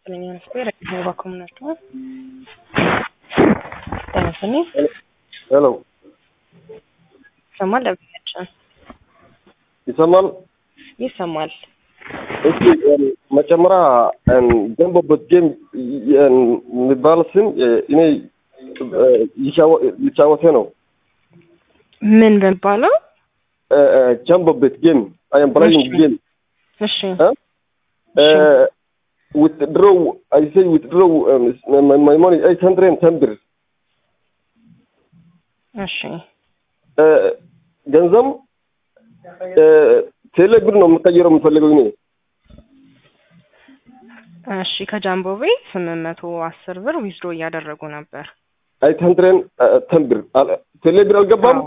Señora, espera, que me va a comer tú. ጤናስኒ ሄሎ ይሰማል? ለብቻችን ይሰማል? ይሰማል። እስኪ መጀመሪያ ገንቦበት ጌም የሚባል ስም እኔ ሊጫወቴ ነው። ምን በሚባለው? ጀምቦበት ጌም አይ አም ፕሌይንግ ጌም እሺ withdraw I say withdraw um, my, my money eight hundred and ten ብር እሺ ገንዘብ ቴሌ ብር ነው የምቀይረው የምፈልገው እኔ እሺ ከጃምቦቤ ስምንት መቶ አስር ብር ዊዝድሮ እያደረጉ ነበር። eight hundred and ten ብር ቴሌ ብር አልገባም።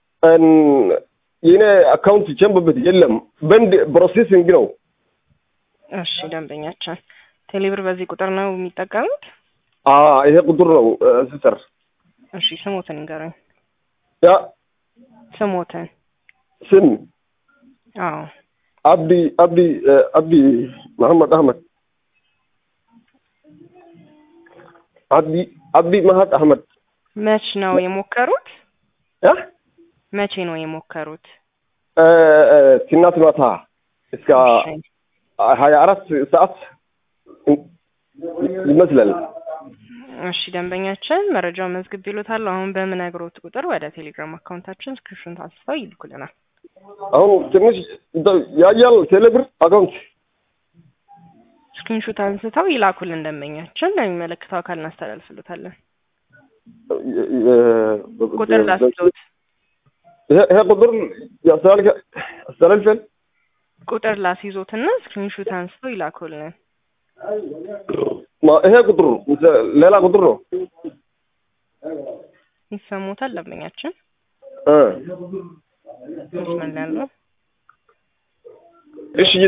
የኔ አካውንት ጀምቦበት የለም በንድ ፕሮሴሲንግ ነው። እሺ ደንበኛችን ቴሌብር በዚህ ቁጥር ነው የሚጠቀሙት? ይሄ ቁጥር ነው ሲስተር። እሺ ስሞትን ይንገሩኝ። ያ ስሞትን። ስም አዎ አብዲ አብዲ አብዲ መሐመድ አህመድ አብዲ አብዲ መሀድ አህመድ። መች ነው የሞከሩት? ያ መቼ ነው የሞከሩት? ትናንት ማታ እስከ እሺ ሀያ አራት ሰዓት ይመስላል። እሺ ደንበኛችን መረጃውን መዝግብ ይሉታል። አሁን በምነግሮት ቁጥር ወደ ቴሌግራም አካውንታችን ስክሪፕሽን ታስፈው ይልኩልናል። አሁን ትንሽ ያያል ቴሌብር አካውንት ስክሪንሾት አንስተው ይላኩልን። ደንበኛችን ለሚመለከተው አካል እናስተላልፍሉታለን። ቁጥር ላስሎት ይሄ ይሄ ቁጥር ያስተላልፈ ያስተላልፈል ቁጥር ላስይዞትና ስክሪንሾት አንስተው ይላኩልን። ማ- ይሄ ቁጥር ሌላ ቁጥር ነው። ይሰሙታል ደንበኛችን እ መስመር ላይ ያለው እሺ